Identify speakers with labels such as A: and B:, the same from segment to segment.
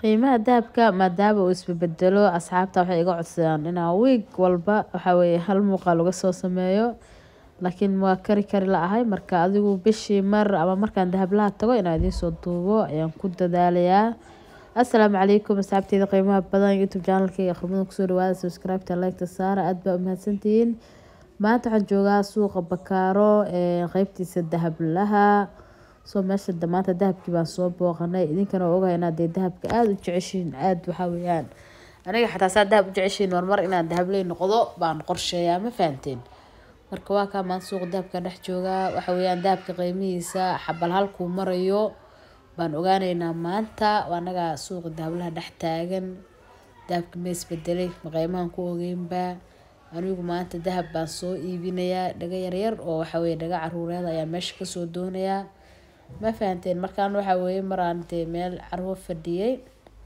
A: qiimaha dahabka maadaama uu isbabedelo asxaabta waxay iga codsadaan inaan wiig walba waxaa weeye hal muuqaal uga soo sameeyo laakiin waa kari kari la-ahay marka adigu bishii mar ama markaan dahablaha tago inaan idiin soo duubo ayaan ku dadaalayaa assalaamu calaykum asxaabteyda qiimaha badan youtube channelkayga khidmada kusoo dhawaada subscribe-ta like-ta saara aada baa umahadsantihiin maanta waxaan joogaa suuqa bakaaro qeybtiisa dahablaha soo meesha maanta dahabkii baan soo booqanay idinkana waa ogahay inaad dee dahabka aada u jeceshiin aada waxaa weeyaan aniga xataa saa dahab u jeceshiin marmar inaan dahabley noqdo baan qorsheeyaa ma fahanteen marka waa kaa maanta suuqa dahabka dhex joogaa waxa weeyaan dahabka qiimihiisa xabal halkuu marayo baan ogaaneynaa maanta anaga suuqa dahablaha dhex taagan dahabka ma isbedelay ma qiimahan ku ogeynba anigu maanta dahab baan soo iibinayaa dhaga yaryar oo waxaweye dhaga caruureed ayaa meesha kasoo doonayaa ma fahanteen markaan waxaa weeye maraan dee meel carwo fadhiyey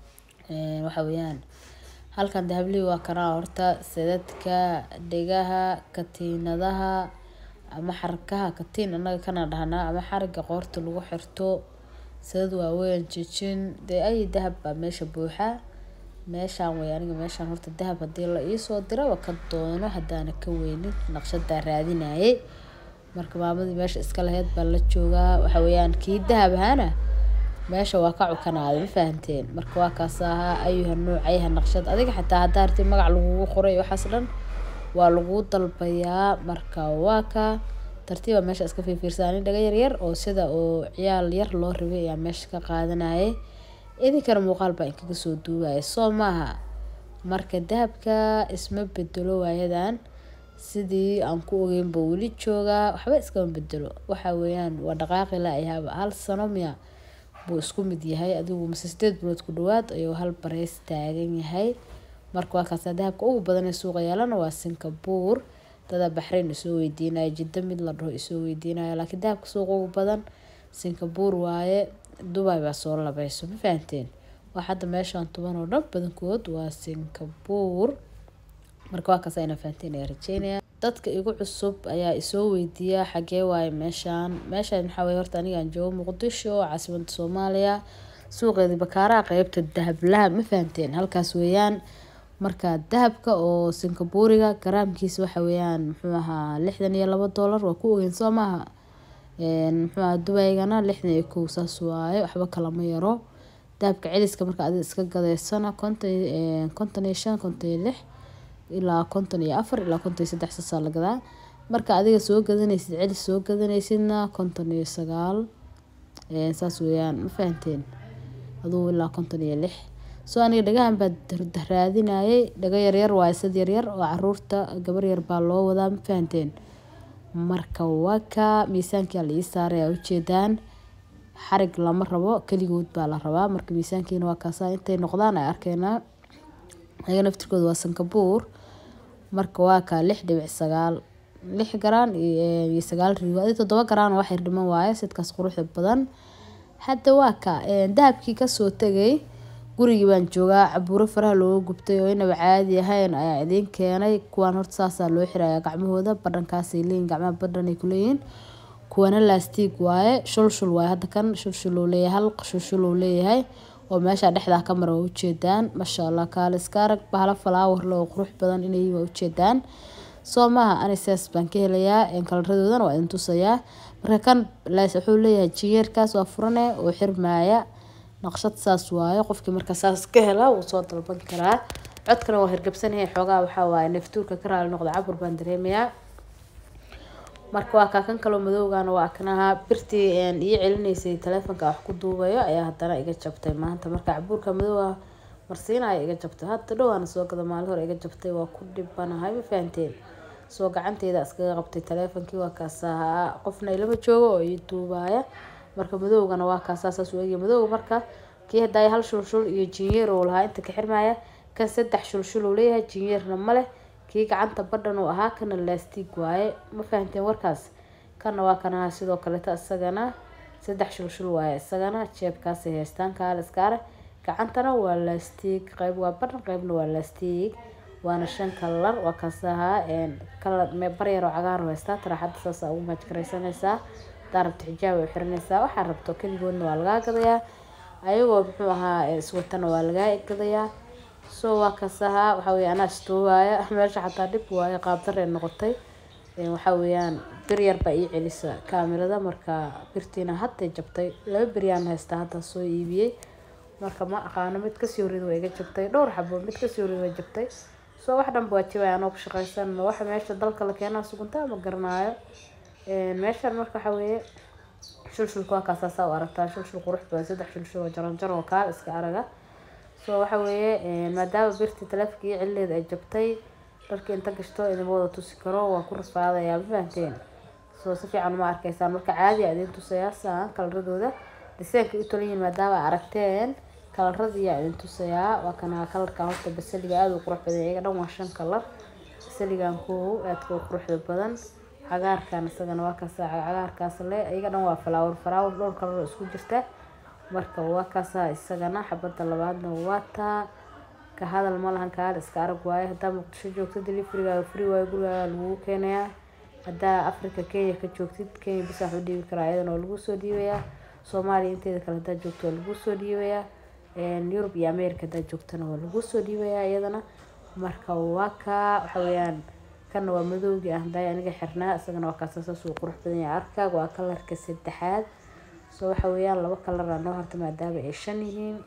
A: waxa weeyaan halkan dahablihii waa kanaa horta sadadka dhegaha katiinadaha ama xarkaha katiin anaga kana dhahnaa ama xariga qoorta lagu xirto sadad waaweyn jijin dee ay dahab baa meesha buuxa meeshaan wey aniga meeshaan horta dahab hadii la iisoo diraba ka doono hadaana ka weynin naqshadaa raadinayay marka maamadii meesha iska laheyd baa la joogaa waxa weeyaan kii dahab ahaana meesha waa ka cukanaaday ma fahanteen marka waa kaas ahaa ayuha noocayha naqshad adiga xitaa haddaa arti magac lagugu qoray waxaas dhan waa laguu dalbayaa marka waa ka tartiiba meesha iska fiirfiirsaani dhaga yaryar oo sida oo ciyaal yar loo rabay ayaa meesha ka qaadanayay idinkana muuqaal baa inkaga soo duugaya soo maaha marka dahabka isma bedelo waayadan sidii aan ku ogeynba weli joogaa waxba iskama bedelo waxa weeyaan waa dhaqaaqi la-yahaaba hal sano miya buu isku mid yahay adigu mase sideed bilood ku dhawaad ayuu hal bareys taagan yahay marka waa kaasa dahabka ugu badan ee suuqa yaalana waa singabuur dada baxrayn isoo weydiinaya jiddo mid la dhaho isoo weydiinaya laakiin dahabka suuqa ugu badan singabuur waaye dubai baa soo labayso ma fahanteen waa hadda meeshaan tuban oo dhan badankood waa singabuur marka waa kaasa ina fahanteen ayaa rajeynaya dadka igu cusub ayaa isoo weydiiya xagee waaye meeshaan meeshaan waxaa weye horta anigaan joogo muqdisho caasimada soomaaliya suuqeedii bakaaraha qeybta dahablaha ma fahanteen halkaas weeyaan marka dahabka oo singabuuriga garaamkiisa waxa weeyaan muxuu ahaa lixdan iyo labo doolar waa ku ogeyn soo maaha muxuu ahaa dubaygana lixdan iyo kow saas waaye waxba kalama yaro dahabka celiska marka adiga iska gadeysana konton konton iyo shan konton iyo lix ilaa konton iyo afar ilaa konton iyo saddex saasaa la gadaa marka adiga soo gadanaysid celis soo gadanaysidna konton iyo sagaal saas weeyaan ma fahanteen adugu ilaa konton iyo lix soo aniga dhagahan baa raadinayay dhaga yaryar waa sad yaryar oo caruurta gabar yar baa loo wadaa ma fahanteen marka waa ka miisaankia la ii saaray aa ujeedaan xarig lama rabo keligood baa la rabaa marka miisaankiina waa kaasa intay noqdaan ay arkeenaa ayaga naftirkooda waa sankabuur marka waa kaa lix dhibic sagaal lix garaan iyo sagaal rigo adi toddoba garaan wax yar dhiman waaye sidkaas quruxda badan hadda waa ka dahabkii kasoo tegay gurigii baan joogaa cabuuro faraha looga gubtay oo inaba caadi ahayn ayaa idiin keenay kuwaan horta saasaa loo xiraya gacmahooda badhankaasay leeyihin gacmaha badhan ay kuleeyihiin kuwana laastiig waaye shulshul waaye hadda kan shulshul uu leeyahay hal shulshul uu leeyahay oo meesha dhexdaa ka mara waa ujeedaan maasha allah kaale iska arag bahalo falaawar oo qurux badan inay waa ujeedaan soo maaha anisaas baan ka helayaa kalaradoodana waa idin tusayaa marka kan wuxuu leeyahay jinyeerkaas waa furane oo xirmaaya naqshad saas waaye qofkii marka saas ka hela wuu soo dalban karaa codkana waa hirgabsanahay xoogaa waxaa waaye neeftuurka ka raali noqda cabur baan dareemayaa marka waa kaa kan kaloo madowgana waa aknaha birtii ii celinaysay taleefonka wax ku duubayo ayaa haddana iga jabtay maanta marka cabuurka madowga marsiinaya iga jabtay hadda dhowaana soo gada maalin hore iga jabtay waa ku dhibanahay ma fahanteen soo gacanteyda iskaga qabtay taleefonkii waa kaasaa qofna ilama joogo oo ii duubaya marka madowgana waa kaasaa saas u egya madowga marka kii hadaaya hal shulshul iyo jinyeer uu lahaa inta ka xirmaya kan saddex shulshul uu leeyahay jinyeerna ma leh kii gacanta badhan uu ahaa kana laastiig waaye ma fahanteen warkaas kana waa kanaha sidoo kaleeta isagana saddex shulshul waaye isagana jeebkaasay haystaan kaale iskaale gacantana waa laastiig qeyb waa badhan qeybna waa laastiig waana shan kalar waa kaas ahaa kalar baryar oo cagaar oo haystaa taraaxada saasa ugu maajkaraysanaysaa hadaa rabto xijaab ay xiranaysaa waxaa rabto keligoodna waa lagaa gadayaa ayagoo muxuu ahaa iswatana waa lagaa egadayaa so waa kasahaa waxaa weeye anaa istoowaaya meesha xataa dhib waayo qaabdaree noqotay waxaa weeyaan bir yar baa ii celisa kaamirada marka birtiina hadday jabtay laba beryaan haystaa hadda soo iibiyey marka ma aqaano mid kasii horreeda waa iga jabtay dhowr xabo mid kasii horreeda waa jabtay soo wax dhanba waa jibaya anoo ku shaqaysan waxa meesha dalka la keenaa suguntaa ma garanaayo meeshan marka waxaa weeye shulshulka waa kaasaasaa u aragtaa shulshul qurux badan saddex shulshul oo jaran jaran oo kaal iska araga so waxa weeye maadaama birtii taleefonka iyo celileeda ay jabtay dharkii inta gashto idinma wada tusi karo waa ku rafaadayaa ma fahanteen soo si fiican uma arkaysaan marka caadi a idin tusayaa saan kalaradooda diseenka u talan yihiin maadaama aragteen kalaradiiyaa idin tusayaa waa kana kalarkan horta basaliga aada u qurux badan iyaga dhan waa shan kalar basaligan koow aadka u quruxda badan cagaarkan isagana waa kaasa cagaarkaas le iyaga dhan waa falaawar falaawar dhowr kalar isku jirta marka waa kaasa isagana xabada labaadna waa taa ka hadal ma lahan kaal iska arag waaye haddaa muqdisho joogto deliverygaaga free waayo gurigaaga lagugu keenayaa haddaa africa kenya ka joogtid kenya bisa wax u dhiibi karaa ayadana waa lagu soo dhiibayaa soomaaliya inteeda kale haddaa joogto waa lagu soo dhiibayaa yurub iyo america haddaa joogtana waa lagu soo dhiibayaa iyadana marka waa kaa waxa weeyaan kana waa madowgii ah haddaa aniga xirnaa isagana waa kaasa saas uu qurux badan yahay arkaaga waa kalarka saddexaad soo waxa weeyaan laba kalara noo harta maadaama ay shan yihiin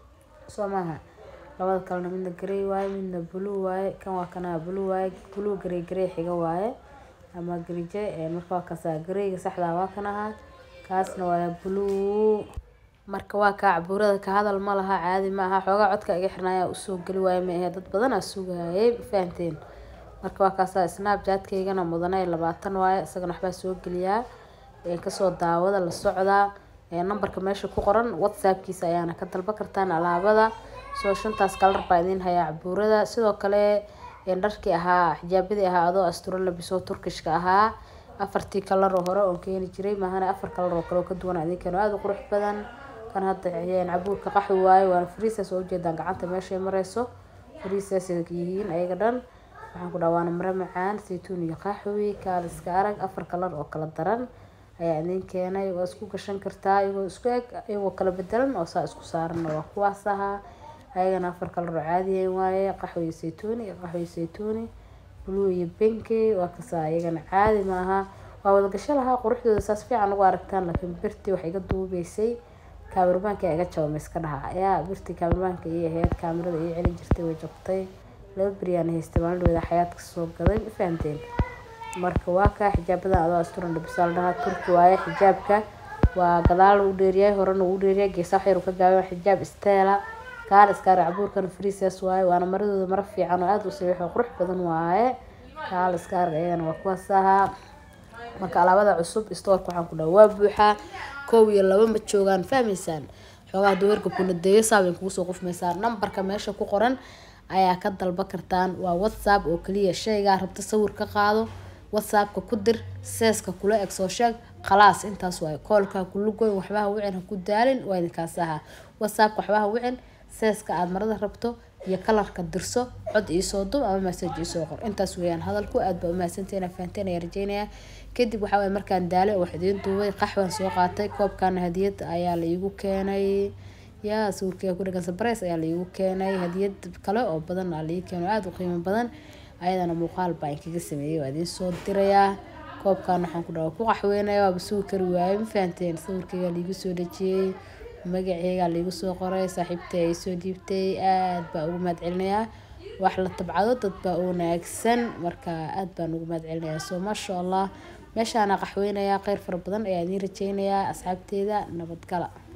A: soo maaha labada kalena midna garey waaye midna blue waaye kan waa kana blue waaye blue garey garey xiga waaye ama garije marka waa kaasa gareyga saxdaa waa kan ahaa kaasna waa blue marka waa kaa cabuurada ka hadal ma laha caadi ma aha xoogaa codka iga xirnaaya usoo geli waaye ma ahe dad badanaa sugayay fahanteen marka waa kaasa snapchatkaygana mudane labaatan waaye isagana waxbaa soo geliyaa kasoo daawada la socdaa nambarka meesha ku qoran whatsappkiisa ayaana ka dalba kartaan alaabada soo shantaas kalar baa idiin hayaa cabuurada sidoo kale dharkii ahaa xijaabadii ahaa adoo asturo labisoo turkishka ahaa afartii kalar oo hore oon keeni jiray maahana afar kalar oo kale oo ka duwan idinkan aada u qurux badan kan hadda cabuurka qaxwi waaye waana friisas oo ujeedaan gacanta meeshay mareyso friisas yihiin ayaga dhan waxaan ku dhaha waana mare macaan saytuun iyo qaxwi kaal iska arag afar kalar oo kala daran ayaa idiin keenay waa isku gashan kartaa iyagoo isku eg iyagoo kala bedelan oo saa isku saaranna waa kuwaas ahaa ayagana afar kalar oo caadiyayn waaye qaxwi iyo saytuuni iyo qaxwi iyo saytuuni blue iyo binki waa kasaa iyagana caadi maaha waa wada gasho lahaa quruxdooda saas fiican ugu aragtaan laakiin birtii wax iga duubeysay kaamirbaanka iga jabama iska dhaha ayaa birtii kaamirbaanka ii ahayd kaamirada ii celin jirtay way jabtay laba beryaan haystay maalindhooda xayaadka soo gaday ma fahanteen marka waa kaa xijaabadan adoo asturan dhabisaal dhahaa turki waaye xijaabka waa gadaal u dheeriyahay horena uu dheeriyahay geesaa wax yar ka gaaban xijaab isteela kaal iskaara cabuurkan friisas waaye waana maradooda maro fiican oo aada u saxiix oo qurux badan waaye kaal iskaarga iyagana waa kuwaas ahaa marka alaabada cusub stoorka waxaan ku dhaha waa buuxaa kow iyo laba ma joogaan fahmaysaan xoogaa daweerka kunadeeyo saabay kugu soo qufmaysaa nambarka meesha ku qoran ayaa ka dalba kartaan waa whatsapp oo kaliya shaygaa rabta sawir ka qaado whatsappka ku dir seeska kula eg soo sheeg khalaas intaas waaye koolka kulugoyn waxbaha wicin ha ku daalin waa idinkaas ahaa whatsappka waxbaha wicin seeska aada marada rabto iyo kalarka dirso cod iisoo dub ama message iisoo qor intaas weeyaan hadalku aad baa umahadsanteena fahanteen ayaa rajeynayaa kadib waxaa waye markaan daale oo wax idiin duubay qaxwan soo qaatay koobkana hadiyad ayaa la iigu keenay yaa sawirkeyga ku dhagan sabreys ayaa la iigu keenay hadiyad kale oo badan aa laii keeno aada u qiimo badan ayadana muuqaal baa inkaga sameeyay waa idiin soo dirayaa koobkan waxaan ku dhawa ku qaxweynaya waaba sugi kari waaye ma fahanteen sawirkeyga laigu soo dhejiyey magaceyga laigu soo qoray saaxiibtay ay soo dhiibtay aad baa ugu mahad celinayaa wax la tabcado dad baa u wanaagsan marka aad baan ugu mahad celinayaa soo maasha allah meeshaana qaxweynayaa kheyr fara badan ayaa idiin rajeynayaa asxaabteeda nabadgala